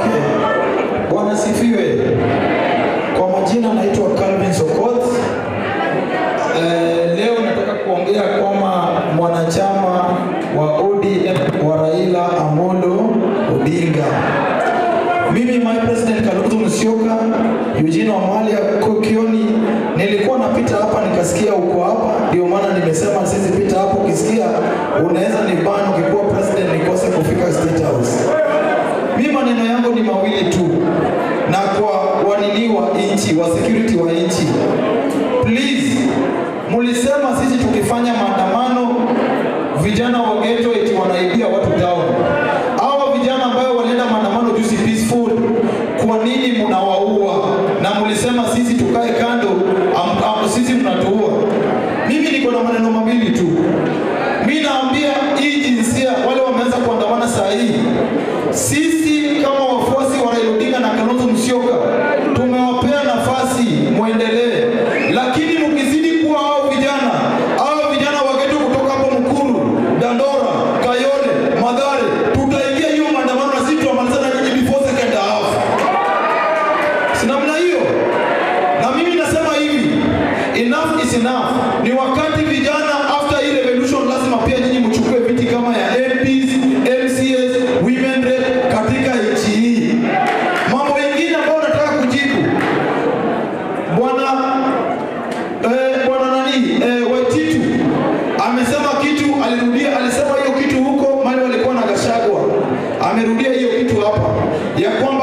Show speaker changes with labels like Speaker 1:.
Speaker 1: Okay. Bwana sifiwe. Kwa majina naitwa Calvin Sokot. Eh, leo nataka kuongea kama mwanachama wa ODM wa Raila Amolo Odinga. Mimi my president Kalonzo Musyoka, Eugene Wamalya Kokioni, nilikuwa napita hapa nikasikia uko hapa, ndio maana nimesema sisi pita hapo, ukisikia unaweza ni ban ukikuwa president nikose kufika State House. Mimi maneno yangu ni mawili tu, na kwa wanini wa nchi wa security wa nchi, please, mulisema sisi tukifanya maandamano vijana wa ghetto eti wanaibia watu town. Hawa vijana ambayo walienda maandamano juzi peaceful, kwa nini mnawaua? Na mlisema sisi tukae kando, am, am, sisi mnatuua. Mimi niko na maneno mawili tu. Mimi naambia hii jinsia wale wameanza kuandamana saa hii, sisi kama wafuasi wa Raila Odinga na Kalonzo Musyoka tumewapea nafasi muendelee, lakini mkizidi kuwa hao vijana hao vijana wa ghetto kutoka hapo Mkuru, Dandora, Kayole, Madhare, tutaingia hiyo maandamano na sisi tutamaliza na nyinyi before second half. Si namna hiyo? Na mimi nasema hivi, enough is enough. Ni wakati vijana after hii revolution lazima pia nyinyi mchukue viti kama ya MPs, MCS, women rep katika nchi hii. Mambo mengine ambayo nataka kujibu. Bwana eh, bwana nani eh, Waititu amesema kitu, alirudia, alisema hiyo kitu huko mali walikuwa na Gashagwa, amerudia hiyo kitu hapa ya kwamba